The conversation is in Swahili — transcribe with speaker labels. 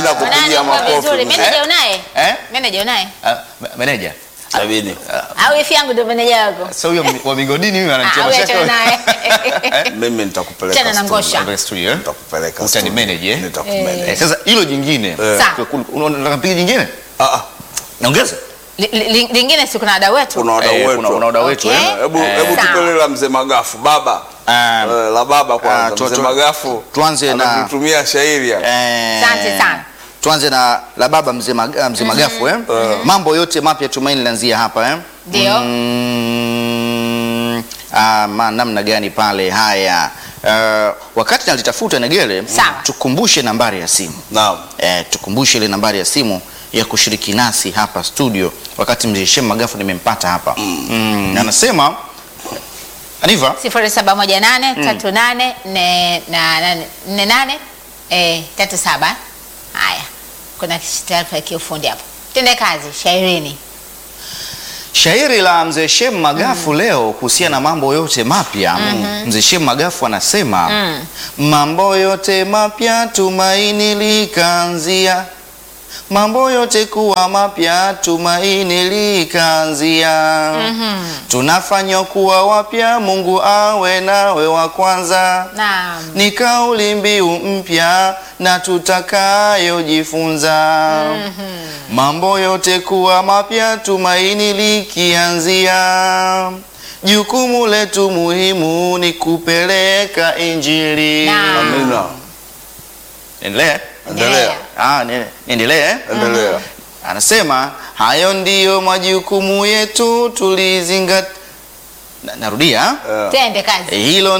Speaker 1: Mimi nakupigia
Speaker 2: Unaandika
Speaker 1: makofi.
Speaker 2: vizuri.
Speaker 1: mzee.
Speaker 2: Meneja unaye?
Speaker 3: Eh?
Speaker 2: Meneja unaye?
Speaker 3: Ah, ma- meneja
Speaker 1: Sabini.
Speaker 2: Au ifi yangu ndio meneja wako?
Speaker 3: sasa huyo mi- wa migodini huyo ananitia
Speaker 2: Ah, wewe achana
Speaker 3: mashaka
Speaker 2: naye.
Speaker 1: Mimi nitakupeleka.
Speaker 2: Chana na
Speaker 1: studio.
Speaker 2: ngosha.
Speaker 3: Kwa studio, eh?
Speaker 1: Nitakupeleka.
Speaker 3: Utani
Speaker 1: studio.
Speaker 3: manage, eh?
Speaker 1: Nitakumanage.
Speaker 3: Eh, sasa hilo jingine
Speaker 2: Sawa.
Speaker 3: Kwa kul- unaona nataka mpige jingine
Speaker 1: Ah, ah.
Speaker 3: naongeza
Speaker 2: Li- li- Lingine si kuna wadau wetu.
Speaker 1: Kuna wadau
Speaker 3: Eh,
Speaker 1: wetu.
Speaker 3: kuna kuna wadau wetu
Speaker 2: Okay.
Speaker 3: eh?
Speaker 1: Hebu
Speaker 3: Eh.
Speaker 1: hebu
Speaker 2: Sawa.
Speaker 1: tupele la mzee Magafu baba.
Speaker 3: Ah,
Speaker 1: Eh, la baba
Speaker 3: Ah,
Speaker 1: kwanza.
Speaker 3: tu-
Speaker 1: Mzee
Speaker 3: tu-
Speaker 1: Magafu.
Speaker 3: tuanze na-
Speaker 1: anatutumia shairi hapa.
Speaker 3: eh,
Speaker 2: Asante sana.
Speaker 3: tuanze na la baba mzee Mag- mzee Magafu eh? mambo yote mapya tumaini lanzia hapa eh?
Speaker 2: Ndio.
Speaker 3: Mm, ah, ma, namna gani pale haya uh, wakati nalitafuta Negele
Speaker 2: Sawa.
Speaker 3: tukumbushe nambari ya simu
Speaker 1: Naam.
Speaker 3: eh, tukumbushe ile nambari ya simu ya kushiriki nasi hapa studio wakati mzee Shem Magafu nimempata hapa mm. anasema Aniva
Speaker 2: 07183848 eh 37. Haya. Kuna taarifa ya kiufundi hapo. Tende kazi shairini.
Speaker 3: Shairi la mzee Shem Magafu leo kuhusiana na mambo yote mapya. Mzee Shem Magafu anasema mambo yote mapya tumaini likaanzia, mambo yote kuwa mapya tumaini likaanzia. Tunafanywa kuwa wapya, Mungu awe nawe wa kwanza
Speaker 2: Naam.
Speaker 3: ni kauli mbiu mpya na tutakayojifunza. Mambo yote kuwa mapya, tumaini likianzia. Jukumu letu muhimu ni kupeleka Injili.
Speaker 2: Naam.
Speaker 1: Amina.
Speaker 3: Endelea.
Speaker 1: Endelea.
Speaker 3: Ah, ni- niendelee.
Speaker 1: Endelea.
Speaker 3: Anasema hayo ndiyo majukumu yetu tulizingat. Na, narudia
Speaker 1: Eh.
Speaker 2: Tende kazi.
Speaker 3: hilo